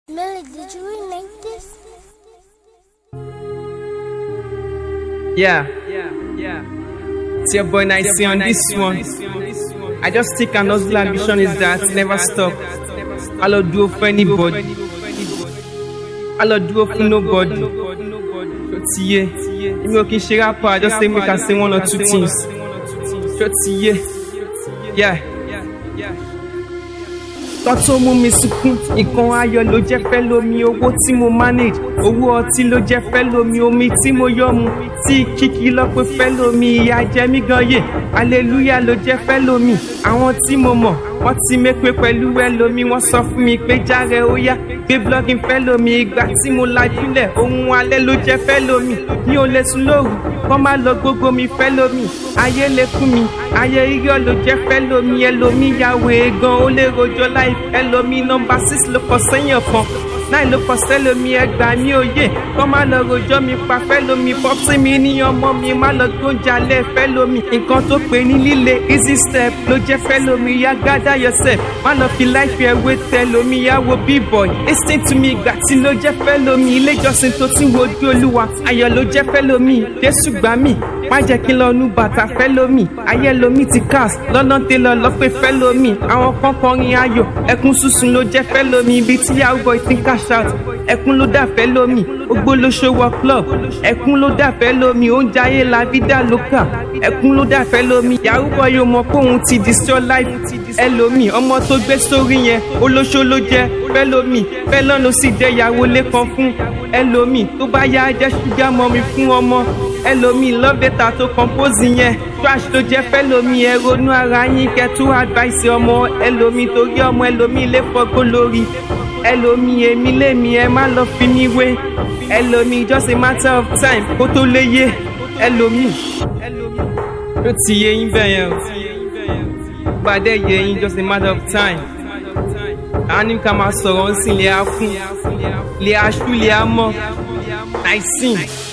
Millie, did you remake this? Yeah, yeah. It's your boy Nicey on this one. I just think an hustle ambition is that never stop. I love do for anybody. I love do for nobody. So tiye, èmi ò kí n ṣe rapper, I just say make I say one or two things. So tiye, yeah. Tọ́ tó mú mi sunkún, nǹkan ayọ̀ ló jẹ́ fẹ́ lómi, owó tí mo manage, owó ọtí ló jẹ́ fẹ́ lómi, omi tí mo yọ̀ mu, tí kíkí lọ́pẹ́ fẹ́ lómi, ìyà jẹ mí gan yè, hallelujah ló jẹ́ fẹ́ lómi, àwọn tí mo mọ̀, wọ́n ti mépè pẹ̀lú ẹlòmí, wọ́n sọ fún mi pé járe ó yá, gbé blogging fẹ́ lómi, ìgbà tí mo lajúlẹ̀, ohun alẹ́ ló jẹ́ fẹ́ lómi, mi ò lè sùn lóru, kọ́ má lọ gbogbo mi fẹ́ lómi, ayé lè kún mi, ayé irọ́ ló jẹ́ fẹ́ lómi, ẹlòmí yàwó egan, ó lè rojọ́ láì ẹlòmí nọmba six ló kọ sẹ́yìn ọ̀kan náà ló kọ sẹ́lómi ẹgbà mi òye kọ́ má lọ rojọ́ mi pa fẹ́lómi pọ́psí mi ní ọmọ mi má lọ gbóúnjẹ alẹ́ fẹ́lómi nǹkan tó pè ní líle easy step ló jẹ́ fẹ́lómi yá gádà yourself má lọ fi láìpẹ́ ẹwé tẹlómi yá wo b-boy listen to me ìgbà tí ló jẹ́ fẹ́lómi ilé ìjọsìn tó ti ń wojú olúwa ayọ̀ ló jẹ́ fẹ́lómi jésù gbà mí má jẹ́ kí n lọ nu bàtà fẹ́lómi ayé lomi ti cast lọ́nà télọ̀ lọ́pẹ́ fẹ́lómi àwọn kan kọrin ayọ̀ ẹkún sísun ló jẹ́ fẹ́lómi ibi tí yahoo boy ti ń cash out ẹkún ló dà fẹ́lómi ogbó ló ṣòwò club ẹkún ló dà fẹ́lómi oúnjẹ ayé la vida loca ẹkún ló dà fẹ́lómi yahoo boy yóò mọ pé òun ti destroy life ẹlòmí ọmọ tó gbé sórí yẹn olóṣó ló jẹ́ fẹ́lómi fẹ́lọ́nù sì jẹ́ ìyàwó lẹ́kan fún ẹlòmí tó bá yá jẹ́ ṣúgà mọ́mi fún ọmọ ẹlòmí love letter tó compose yẹn trash tó jẹ́ fẹ́lòmí ẹ ronú ara yín kẹtù advice ọmọ ẹlòmí torí ọmọ ẹlòmí lè fọgbó lórí ẹlòmí èmi lèmi ẹ má lọ fi mí wé ẹlòmí just a matter of time kó tó lè yé ẹlòmí ó ti yé yín bẹ́ẹ̀ yẹn o gbàdé yé yín just a matter of time a ní ká máa sọ̀rọ̀ ń sìn lè á kún lè á ṣú lè á mọ́ àìsìn.